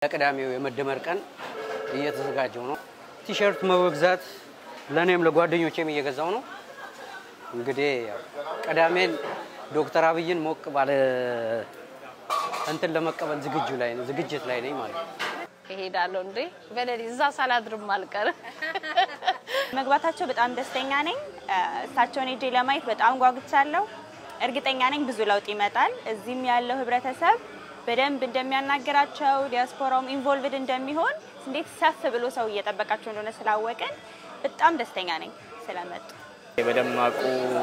ለቅዳሜው የመደመር ቀን እየተዘጋጀው ነው። ቲሸርት መግዛት ለእኔም ለጓደኞቼም እየገዛው ነው። እንግዲህ ያው ቅዳሜን ዶክተር አብይን ሞቅ ባለ እንትን ለመቀበል ዝግጁ ላይ ዝግጅት ላይ ነኝ ማለት ነው። እሄዳለሁ እንዴ በሌሊት እዛ ሳላድርም አልቀርም። መግባታቸው በጣም ደስተኛ ነኝ። እሳቸውን ሄጄ ለማየት በጣም ጓጉቻለሁ። እርግጠኛ ነኝ ብዙ ለውጥ ይመጣል። እዚህም ያለው ህብረተሰብ በደንብ እንደሚያናገራቸው ዲያስፖራውም ኢንቮልቭድ እንደሚሆን እንዴት ሰፍ ብሎ ሰው እየጠበቃቸው እንደሆነ ስላወቅን በጣም ደስተኛ ነኝ ስለመጡ። በደማቁ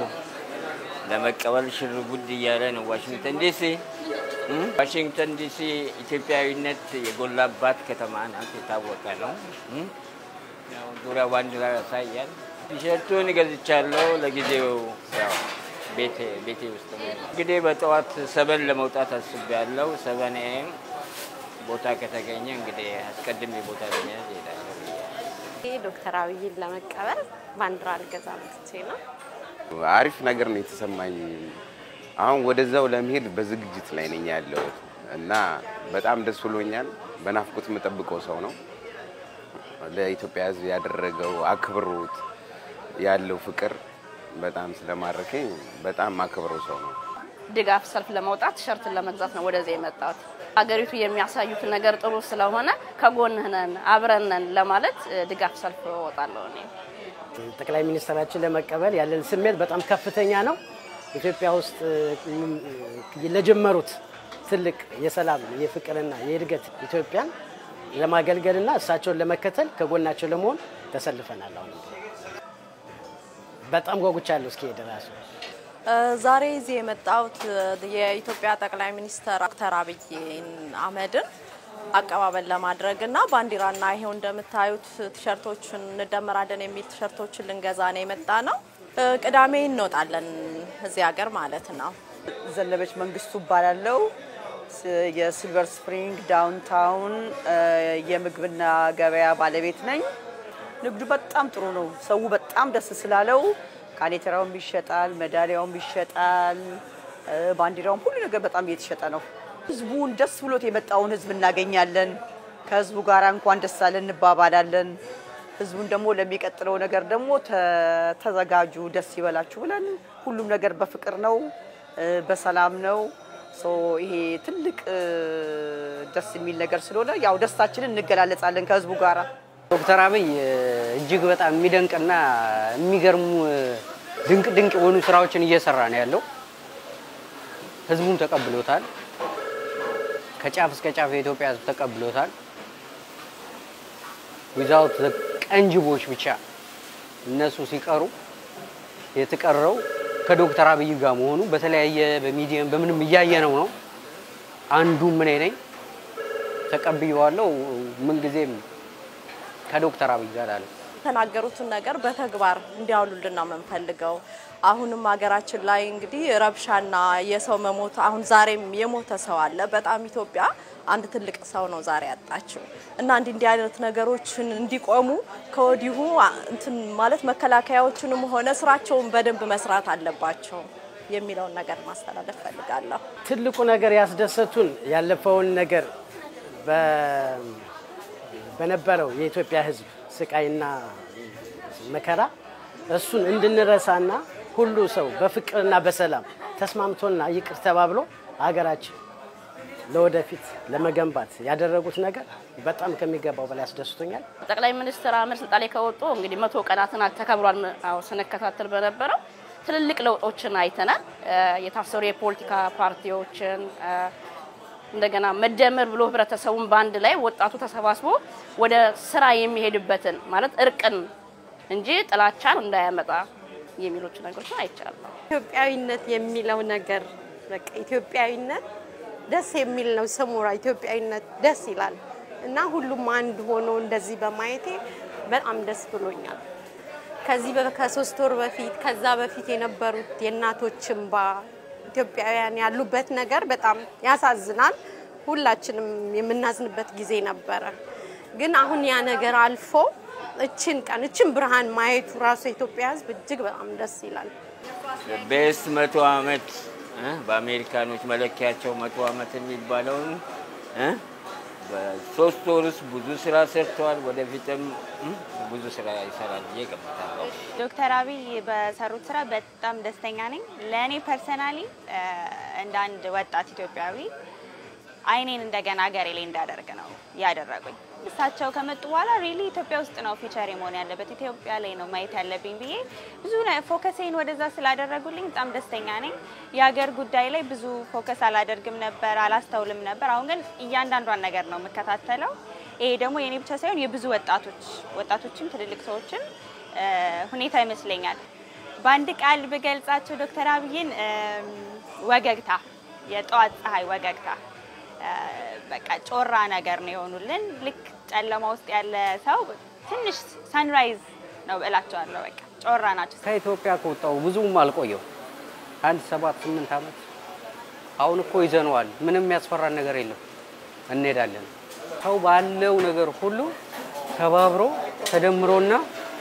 ለመቀበል ሽር ጉድ እያለ ነው ዋሽንግተን ዲሲ። ዋሽንግተን ዲሲ ኢትዮጵያዊነት የጎላባት ከተማ ናት፣ የታወቀ ነው። ያው ዙሪያ ባንዲራ ያሳያል። ቲሸርቱን ገዝቻለሁ። ለጊዜው ያው ቤቴ ቤቴ ውስጥ ነው። እንግዲህ በጠዋት ሰበን ለመውጣት አስቤያለሁ። ሰበን ኤም ቦታ ከተገኘ እንግዲህ አስቀድሜ ቦታ ለመያዝ እሄዳለሁ። ዶክተር አብይን ለመቀበል ባንዲራ ልገዛ መጥቼ ነው። አሪፍ ነገር ነው የተሰማኝ። አሁን ወደዛው ለመሄድ በዝግጅት ላይ ነኝ ያለሁት እና በጣም ደስ ብሎኛል። በናፍቆት የምጠብቀው ሰው ነው። ለኢትዮጵያ ሕዝብ ያደረገው አክብሮት ያለው ፍቅር በጣም ስለማረከኝ በጣም አክብረው ሰው ነው። ድጋፍ ሰልፍ ለመውጣት ቲሸርትን ለመግዛት ነው ወደዚህ የመጣሁት። ሀገሪቱ የሚያሳዩት ነገር ጥሩ ስለሆነ ከጎንህ ነን አብረን ነን ለማለት ድጋፍ ሰልፍ እወጣለሁ እኔ። ጠቅላይ ሚኒስትራችን ለመቀበል ያለን ስሜት በጣም ከፍተኛ ነው። ኢትዮጵያ ውስጥ ለጀመሩት ትልቅ የሰላም የፍቅርና የእድገት ኢትዮጵያን ለማገልገልና እሳቸውን ለመከተል ከጎናቸው ለመሆን ተሰልፈናል። አሁን በጣም ጓጉቻለሁ እስኪሄድ እራሱ ዛሬ እዚህ የመጣሁት የኢትዮጵያ ጠቅላይ ሚኒስትር ዶክተር አብይ አህመድን አቀባበል ለማድረግ እና ባንዲራና ይሄው እንደምታዩት ቲሸርቶችን እንደመራለን የሚል ቲሸርቶችን ልንገዛ ነው የመጣ ነው። ቅዳሜ እንወጣለን እዚህ ሀገር ማለት ነው። ዘነበች መንግስቱ እባላለሁ። የሲልቨር ስፕሪንግ ዳውንታውን የምግብና ገበያ ባለቤት ነኝ። ንግዱ በጣም ጥሩ ነው። ሰው በጣም ደስ ስላለው ካኔተራውም ይሸጣል፣ ሜዳሊያውም ይሸጣል፣ ባንዲራውም ሁሉ ነገር በጣም እየተሸጠ ነው። ህዝቡን ደስ ብሎት የመጣውን ህዝብ እናገኛለን። ከህዝቡ ጋር እንኳን ደስ አለን እንባባላለን። ህዝቡን ደግሞ ለሚቀጥለው ነገር ደግሞ ተዘጋጁ፣ ደስ ይበላችሁ ብለን ሁሉም ነገር በፍቅር ነው፣ በሰላም ነው። ይሄ ትልቅ ደስ የሚል ነገር ስለሆነ ያው ደስታችንን እንገላለጻለን ከህዝቡ ጋራ። ዶክተር አብይ እጅግ በጣም የሚደንቅና የሚገርሙ ድንቅ ድንቅ የሆኑ ስራዎችን እየሰራ ነው ያለው። ህዝቡም ተቀብሎታል። ከጫፍ እስከ ጫፍ የኢትዮጵያ ህዝብ ተቀብሎታል። ዊዛውት ቀንጅቦች ብቻ እነሱ ሲቀሩ የተቀረው ከዶክተር አብይ ጋር መሆኑ በተለያየ በሚዲየም በምንም እያየ ነው ነው አንዱ ምን ነኝ ተቀብየዋለሁ። ምንጊዜም ከዶክተር አብይ ጋር አለ የተናገሩትን ነገር በተግባር እንዲያውሉልን ነው የምንፈልገው። አሁንም ሀገራችን ላይ እንግዲህ ረብሻና የሰው መሞት አሁን ዛሬም የሞተ ሰው አለ። በጣም ኢትዮጵያ አንድ ትልቅ ሰው ነው ዛሬ ያጣችው እና እንዲህ እንዲህ አይነት ነገሮችን እንዲቆሙ ከወዲሁ እንትን ማለት መከላከያዎችንም ሆነ ስራቸውን በደንብ መስራት አለባቸው የሚለውን ነገር ማስተላለፍ ፈልጋለሁ። ትልቁ ነገር ያስደሰቱን ያለፈውን ነገር በነበረው የኢትዮጵያ ሕዝብ ስቃይና መከራ እሱን እንድንረሳና ሁሉ ሰው በፍቅርና በሰላም ተስማምቶና ይቅር ተባብሎ ሀገራችን ለወደፊት ለመገንባት ያደረጉት ነገር በጣም ከሚገባው በላይ አስደስቶኛል። ጠቅላይ ሚኒስትር አህመድ ስልጣን ላይ ከወጡ እንግዲህ መቶ ቀናትን ተከብሯል። አዎ ስንከታተል በነበረው ትልልቅ ለውጦችን አይተናል። የታሰሩ የፖለቲካ ፓርቲዎችን እንደገና መደመር ብሎ ህብረተሰቡን በአንድ ላይ ወጣቱ ተሰባስቦ ወደ ስራ የሚሄድበትን ማለት እርቅን እንጂ ጥላቻን እንዳያመጣ የሚሎች ነገሮችን አይቻለሁ። ኢትዮጵያዊነት የሚለው ነገር በቃ ኢትዮጵያዊነት ደስ የሚል ነው። ስሙራ ኢትዮጵያዊነት ደስ ይላል እና ሁሉም አንድ ሆኖ እንደዚህ በማየቴ በጣም ደስ ብሎኛል። ከዚህ ከሶስት ወር በፊት ከዛ በፊት የነበሩት የእናቶች እንባ ኢትዮጵያውያን ያሉበት ነገር በጣም ያሳዝናል። ሁላችንም የምናዝንበት ጊዜ ነበረ። ግን አሁን ያ ነገር አልፎ እችን ቀን እችን ብርሃን ማየቱ ራሱ የኢትዮጵያ ሕዝብ እጅግ በጣም ደስ ይላል። ቤስት መቶ ዓመት በአሜሪካኖች መለኪያቸው መቶ ዓመት የሚባለውን በሶስት ወር ውስጥ ብዙ ስራ ሰርተዋል። ወደፊትም እም፣ ብዙ ስራ ይሰራል ብዬ ገምታለሁ። ዶክተር አብይ በሰሩት ስራ በጣም ደስተኛ ነኝ። ለእኔ ፐርሰናሊ እንደ አንድ ወጣት ኢትዮጵያዊ አይኔን እንደገና ሀገሬ ላይ እንዳደርግ ነው ያደረጉኝ። እሳቸው ከመጡ በኋላ ሪሊ ኢትዮጵያ ውስጥ ነው ፊቸር መሆን ያለበት ኢትዮጵያ ላይ ነው ማየት ያለብኝ ብዬ ብዙ ፎከሴን ወደዛ ስላደረጉልኝ በጣም ደስተኛ ነኝ። የሀገር ጉዳይ ላይ ብዙ ፎከስ አላደርግም ነበር፣ አላስተውልም ነበር። አሁን ግን እያንዳንዷን ነገር ነው የምከታተለው። ይሄ ደግሞ የኔ ብቻ ሳይሆን የብዙ ወጣቶች ወጣቶችም ትልልቅ ሰዎችም እ፣ ሁኔታ ይመስለኛል። በአንድ ቃል ብገልጻቸው ዶክተር አብይን እም፣ ወገግታ፣ የጠዋት ፀሐይ ወገግታ እ፣ በቃ ጮራ ነገር ነው የሆኑልን። ልክ ጨለማ ውስጥ ያለ ሰው ትንሽ ሰንራይዝ ነው እላቸዋለሁ። በቃ ጮራ ናቸው። ከኢትዮጵያ ከወጣው ብዙም አልቆየው አንድ ሰባት ስምንት ዓመት። አሁን እኮ ይዘነዋል። ምንም የሚያስፈራን ነገር የለም። እንሄዳለን። ሰው ባለው ነገር ሁሉ ተባብሮ ተደምሮና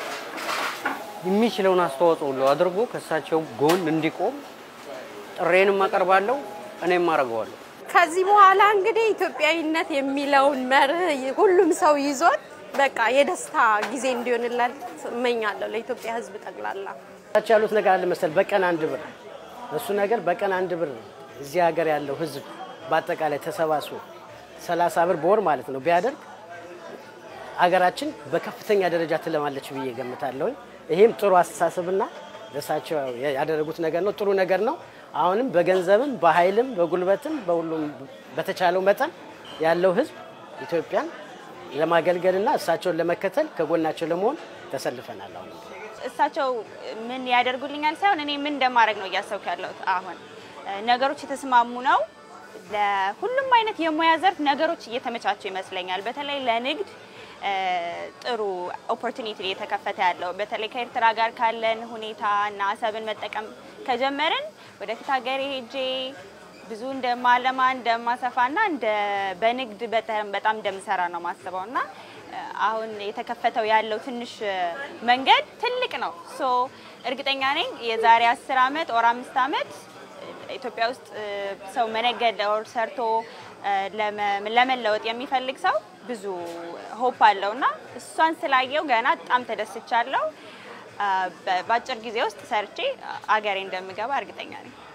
የሚችለውን አስተዋጽኦ ሁሉ አድርጎ ከእሳቸው ጎን እንዲቆም ጥሬንም አቀርባለሁ፣ እኔም አደርገዋለሁ። ከዚህ በኋላ እንግዲህ ኢትዮጵያዊነት የሚለውን መርህ ሁሉም ሰው ይዞት በቃ የደስታ ጊዜ እንዲሆንላት እመኛለሁ ለኢትዮጵያ ሕዝብ ጠቅላላ። ታች ያሉት ነገር አለ መሰል በቀን አንድ ብር እሱ ነገር በቀን አንድ ብር እዚህ ሀገር ያለው ህዝብ በአጠቃላይ ተሰባስቦ ሰላሳ ብር በወር ማለት ነው ቢያደርግ አገራችን በከፍተኛ ደረጃ ትለማለች ብዬ ገምታለሁኝ። ይሄም ጥሩ አስተሳሰብና ለእሳቸው ያደረጉት ነገር ነው፣ ጥሩ ነገር ነው። አሁንም በገንዘብም በኃይልም በጉልበትም በሁሉም በተቻለው መጠን ያለው ህዝብ ኢትዮጵያን ለማገልገልና እሳቸውን ለመከተል ከጎናቸው ለመሆን ተሰልፈናል። አሁንም እሳቸው ምን ያደርጉልኛል ሳይሆን እኔ ምን እንደማድረግ ነው እያሰብኩ ያለሁት። አሁን እ፣ ነገሮች የተስማሙ ነው። ለሁሉም አይነት የሙያ ዘርፍ ነገሮች እየተመቻቹ ይመስለኛል። በተለይ ለንግድ እ፣ ጥሩ ኦፖርቹኒቲ እየተከፈተ ያለው በተለይ ከኤርትራ ጋር ካለን ሁኔታ እና አሰብን መጠቀም ከጀመርን ወደፊት ሀገሬ ሄጄ ብዙ እንደማለማ እንደማሰፋና እንደ በንግድ በተ- በጣም እንደምሰራ ነው ማስበው እና እ፣ አሁን የተከፈተው ያለው ትንሽ እ፣ መንገድ ትልቅ ነው። ሶ እርግጠኛ ነኝ የዛሬ አስር አመት ኦር አምስት አመት ኢትዮጵያ ውስጥ እ፣ ሰው መነገድ ኦር ሰርቶ እ፣ ለመ- ለመለወጥ የሚፈልግ ሰው ብዙ ሆፕ አለው እና እሷን ስላየው ገና በጣም ተደስቻለሁ። አ፣ በ- በአጭር ጊዜ ውስጥ ሰርቼ አገሬ እንደምገባ እርግጠኛ ነኝ።